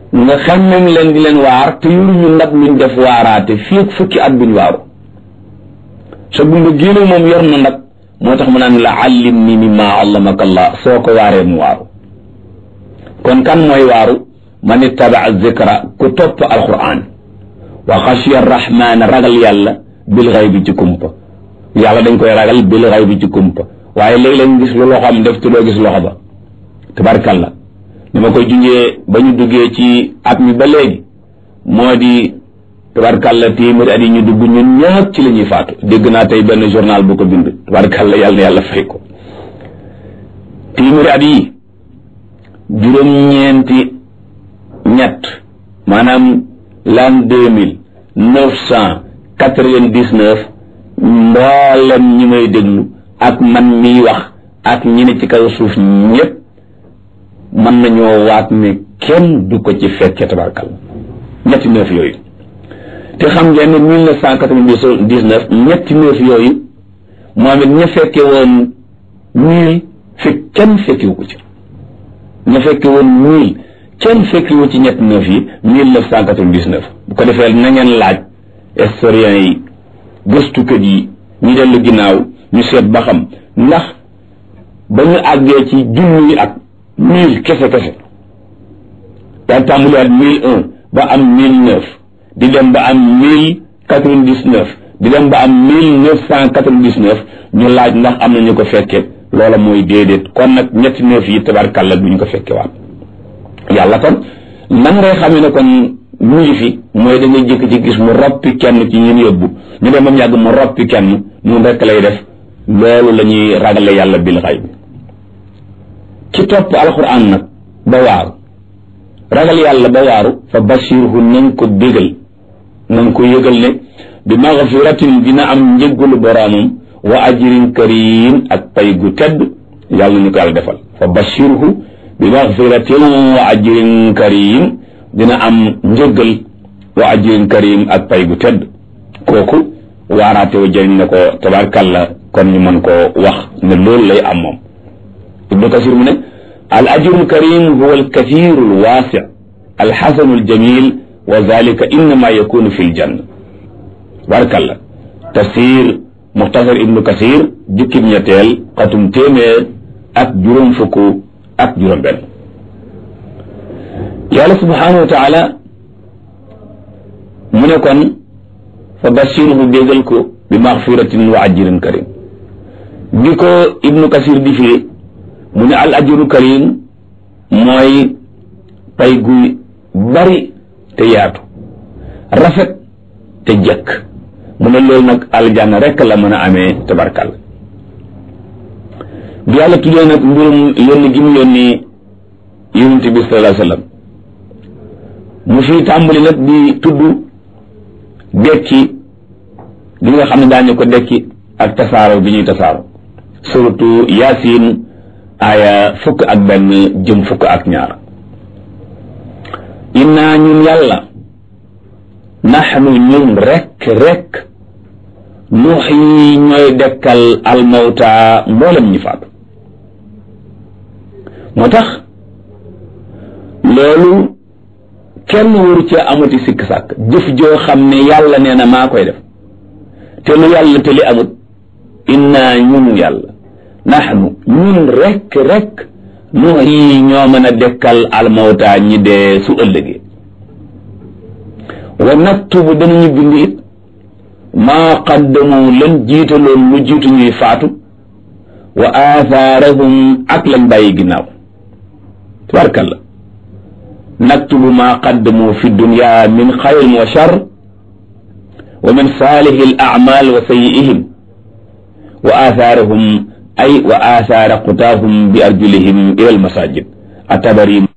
nga xemmem leen di leen waar te yoruñu ndab luñ def waaraate fii ak fukki at buñ waaru sa gumba génne moom yor na ndab moo tax mu naan la allim ni mimma allamaka allah soo ko waaree mu waaru kon kan mooy waaru man ittabaa zikra ku topp alquran wa xashiya arrahman ragal yàlla bil xaybi ci kumpa yàlla dañ koy ragal bil xaybi ci kumpa waaye léeg-léeg gis lu loxoom def te doo gis loxo ba tabarkalla ni ma koy junjee ba ñu duggee ci at mi ba léegi moo di tabarkalla téeméeri at yi ñu dugg ñun ñëpp ci la ñuy faatu dégg naa tey benn journal bu ko bind tabarkalla yàlla na yàlla fay ko téeméeri at yi juróom-ñeenti ñett maanaam l'an deux mille neuf cent quatre-vingt-dix-neuf mboolem ñi may déglu ak man miy wax ak ñi ne ci kaw suuf ñëpp mën nañoo waat ne kenn du ko ci fekke tabarkal ñetti neuf yooyu te xam ngeen ne mille neuf cent quatre-vingt-dix-neuf ñetti neuf yooyu moom it ña fekke woon mille fi kenn fekkiwu ko ci ña fekke woon mille kenn fekkiwu ci ñetti neuf yi mille neuf cent quatre-vingt-dix-neuf bu ko defee na ngeen laaj historiens yi gëstukat yi ñu dellu ginnaaw ñu seet ba xam ndax ba ñu àggee ci junni at mille kese kese daan tàmbaliwaat mille un ba am mille neuf di dem ba am mille quatre-vingt-dix-neuf di dem ba am mille neuf cent quatre-vingt-dix-neuf ñu laaj ndax am na ñu ko fekke loola mooy déedéet kon nag ñetti neuf yi tabarkàlla du ñu ko fekke waat yàlla kon nan ngay xamee ne kon mu ngi fi mooy da ngay jëkk ci gis mu roppi kenn ci ñun yóbbu ñu dem ba mu yàgg mu roppi kenn nun rekk lay def loolu la ñuy ragale yàlla bil xay bi ci topp alquran nag ba waaru ragal yàlla ba waaru fa bashirhu nañ ko bégal nañ ko yëgal ne bi magfiratin dina am njëggalu boroomam wa ajrin karim ak pay gu tedd yàlla ñu ko yàlla defal fa bashirhu bi magfiratin wa ajrin karim dina am njëggal wa ajrin karim ak pay gu tedd kooku waaraate wa jëriñ na ko tabarkalla kon ñu mën koo wax ne loolu lay am moom ibnu kasir mu ne al ajru lkarim huwa alkathiru alwasi alxasanu aljamil wa dalika innama yakunu fi ljanna tabarkalla tafsir muxtasar ibnu kasir jukkib ñetteel xatum téeméer ak juróom fukk ak juróom benn yàlla subhanahu wa taala mu ne kon fa bashirhu bégal ko bi maxfiratin wa ajrin karim bi ko ibnu kasir di firi mu ne al ajru karim mooy pay gu bari te yaatu rafet te jëkk mu ne loolu nag aljanna rekk la mën a amee tabarkal bi yàlla tuddee nag mbirum yónni gi mu yónni yonent bi sallallahu alayhi wa sallam mu fi tàmbali nag di tudd dekki li nga xam ne daañu ko dekki ak tasaaro bi ñuy tasaaro surtout yaasin aaya fukk ak benn jëm fukk ak ñaar inna ñun yàlla naxnu ñun rekk rekk nuuxyi ñooy dekkal almawta mboolem ñi faatu moo tax loolu kenn waru ca amati sikk sàkk jëf joo xam ne yàlla nee na maa koy def te lu yàlla te li amut inna ñun yàlla naxnu ñun rekk rekk noo yi ñoo mën a dekkal almawta ñi dee su ëllëgee wa naktubu danañu bind it maa qaddamu lan jiitaloon lu jiitu ñuy faatu wa aathaarahum ak lañ bàyyi ginnaaw tabarkalla naktubu maa qaddamu fi dunya min xayrin wa shar wa min saalihi al a'mal wa sayyi'ihim wa athaarahum ay wa athaara qutaahum bi arjulihim ila al masajid atabari